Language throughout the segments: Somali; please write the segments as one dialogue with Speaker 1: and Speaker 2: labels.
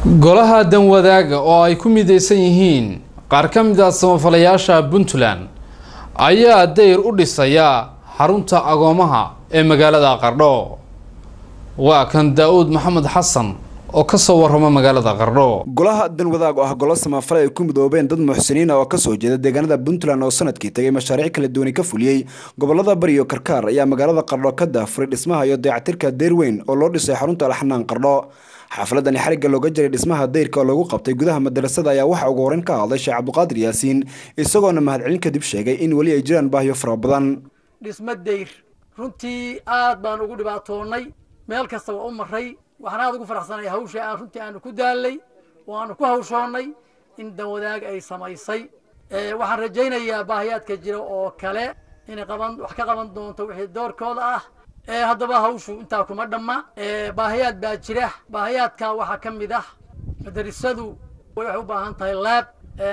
Speaker 1: golaha danwadaaga oo ay ku mideysan yihiin qaar ka mid ah samafalayaasha puntland ayaa dayr u dhisaya xarunta agoomaha ee magaalada qardho waa kan daa-uud maxamed xasan oo kasoo warrama magaalada qardho
Speaker 2: golaha danwadaag oo ah golo samafale ay ku midoobeen dad muxsiniina oo kasoo jeeda deegaanada puntland oo sanadkii tagay mashaariic kala duwani ka fuliyey gobolada bari iyo karkaar ayaa magaalada qardho ka daafuray dhismaha iyo dayactirka deyr weyn oo loo dhisay xarunta alxanaan qardho xaafaladani xarigga looga jiray dhismaha dayrka oo lagu qabtay gudaha madarasada ayaa waxaa ugu horeyn ka hadlay sheekh cabdiqaadir yaasiin isagoona mahadcelin kadib sheegay in weli ay jiraan baahiyo fara badan
Speaker 3: dhismo dayr runtii aad baan ugu dhibaatoonnay meel kasta waa u maray waxaan aad ugu faraxsanay hawsha aan runtii aanu ku daalay oo aanu ku hawshoonnay in danwadaag ay samaysay waxaan rajaynayaa baahiyaadka jira oo kale inay qaban wax ka qaban doonto wixii doorkooda ah haddaba hawshu intaa kuma dhamma baahiyaad baa jira baahiyaadka waxaa ka mid ah madarisadu waxay u baahan tahay laab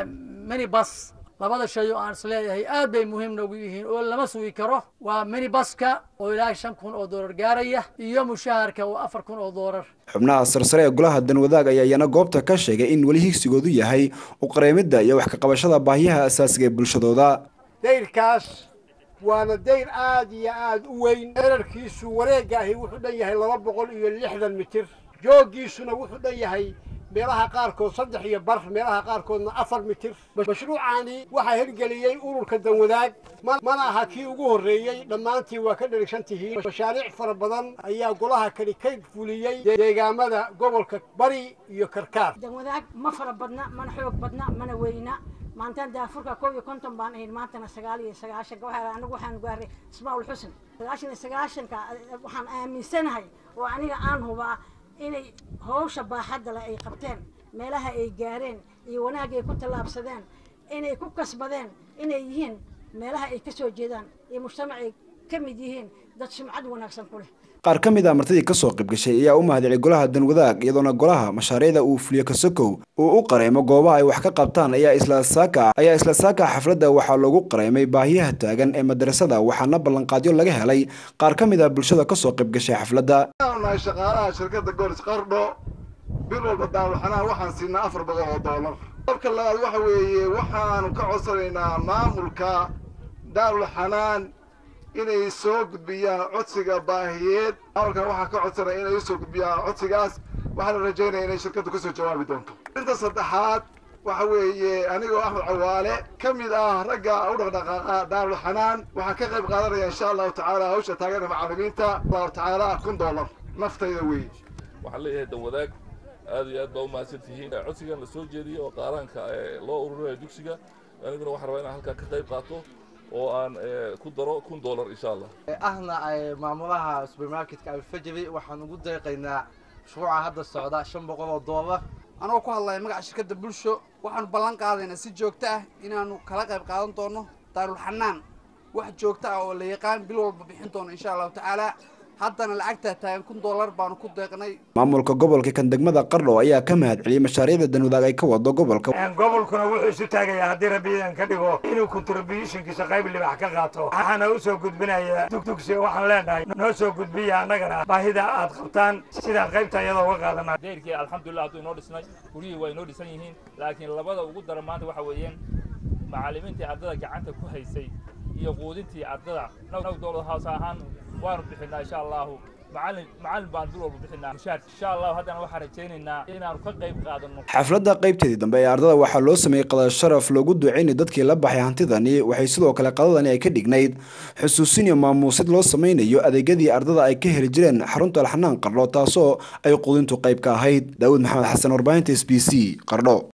Speaker 3: minibus labada shay oo aan isleeyahay aad bay muhiim noogu yihiin oo lama sugi karo waa minibuska oo ilaa shan kun oo doolar gaaraya iyo mushaharka oo afar kun oo doolar
Speaker 2: xubnaha sarsare ee golaha danwadaag ayaa iyana goobta ka sheegay in weli higsigoodu yahay uqareemidda iyo wax ka qabashada baahiyaha asaasiga ee bulshadooda
Speaker 4: dayrkaas waana dayr aad iyo aad u weyn dherarkiisu wareegga ahi wuxuu dhan yahay laba boqol iyo lixdan mitir jooggiisuna wuxuu dhan yahay meelaha qaarkood saddex iyo bar meelaha qaarkoodna afar mitir mashruucaani waxaa hirgeliyey ururka danwadaag mana aha kii ugu horreeyey dhammaantii waa ka dherigsan tihiin mashaariic fara badan ayaa golaha kani ka fuliyey deegaamada gobolka bari iyo karkaar
Speaker 5: danwadaag ma fara badna mana xoog badna mana weyna maantaan daafurka koob iyo konton baan ahayn maantana sagaal iyo sagaashanka waxaa anigu waxaan gaaray ismaaul xusn sagaashan iyo sagaashanka waxaan aaminsanahay oo aniga aan hubaa inay hawsha baaxadda leh ay qabteen meelaha ay gaareen iyo wanaag ay ku tallaabsadeen inay ku kasbadeen inay yihiin meelaha ay ka soo jeedaan iyo mujtamac ay ka mid yihiin dad sumcad wanaagsan ku leh
Speaker 2: qaar ka mid a martidii kasoo qayb gashay ayaa u mahadcelay golaha danwadaag iyadoona golaha mashaariicda uu fuliyo kasokow uu u qareemo goobaha ay wax ka qabtaan ayaa isla saaka ayaa isla saaka xafladda waxaa loogu qareemay baahiyaha taagan ee madarasada waxaana ballanqaadyo laga helay qaar ka mid a bulshada kasoo qayb gashay xafladda
Speaker 6: nahay shaqaalaha shirkadda goolis qardho bil walba daarulxanaan waxaan siinaa afar boqol oo doolar dabka labaad waxa weeye waxaanu ka codsanaynaa maamulka daarulxanaan inay soo gudbiyaan codsiga baahiyeed maamulkan waxaa ka codsanaya inay usoo gudbiyaan codsigaas waxaana rajaynaya inay shirkaddu kasoo jawaabi doonto inta saddexaad waxa weeye anigoo axmed cawaale ka mid ah ragga u dhaqdhaqaaqa daarulxanaan waxaan ka qayb qaadanaya insha allahu tacaala hawsha taageera macallimiinta allahu tacaala kun doolar naftayda weeye
Speaker 7: waxaan leeyahay danwadaag aad iyo aad baa u mahadsan tihiin codsigan la soo jeediyey oo qaaraanka loo ururinayo dugsiga aniguna waxaan rabaa inaan halkaa ka qayb qaato oo aan ku daro kun doolar insha allah
Speaker 8: ahna maamulaha supermarketka alfajri waxaan ugu deeqaynaa mashruuca hadda socda shan boqol oo doolar
Speaker 9: anoo ku hadlaya magaca shirkadda bulsho waxaanu ballan qaadaynaa si joogto ah inaanu kala qayb qaadan doono daarulxanaan wax joogto ah oo la yaqaan bil walba bixin doono insha allahu tacaala haddana lacagtaa taagan kun doolar baanu ku deeqnay
Speaker 2: maamulka gobolka kan degmada qardho ayaa ka mahadceliyey mashaariicda danwadaag ay ka wado gobolka
Speaker 10: gobolkuna wuxuu isu taagayaa haddii rabbiidan ka dhigo inuu contributionkiisa qayb libax ka qaato waxaana u soo gudbinaya dugdugsi waxaan leenahay noo soo gudbiya annagana baahida aad qabtaan sidaan qaybta iyadoo uga qaadana
Speaker 11: deyrkii alxamdulillah hadduu inoo dhisnay guryihii waa inoo dhisan yihiin laakiin labada ugu daran maanta waxa weeyaan macallimiintii ardada gacanta ku haysay iyo quudintii ardada naw dowlad hoos ahaan waanu bixinaa insha allahu macallin macallin baan bil walba bixinaa mushaar insha allahu haddana waxaan rajaynaynaa inaanu ka qayb qaadano
Speaker 2: xafladda qaybteedii dambe ee ardada waxaa loo sameeyey qadar sharaf loogu duceynay dadkii la baxay hantidani waxay sidoo kale qadadani ay ka dhignayd xusuusin iyo maamuusid loo sameynayo adeegyadii ardada ay ka heli jireen xarunta alxanaan qardho taasoo ay quudintu qayb ka ahayd daawud maxamed xasan warbaahinta s b c qardho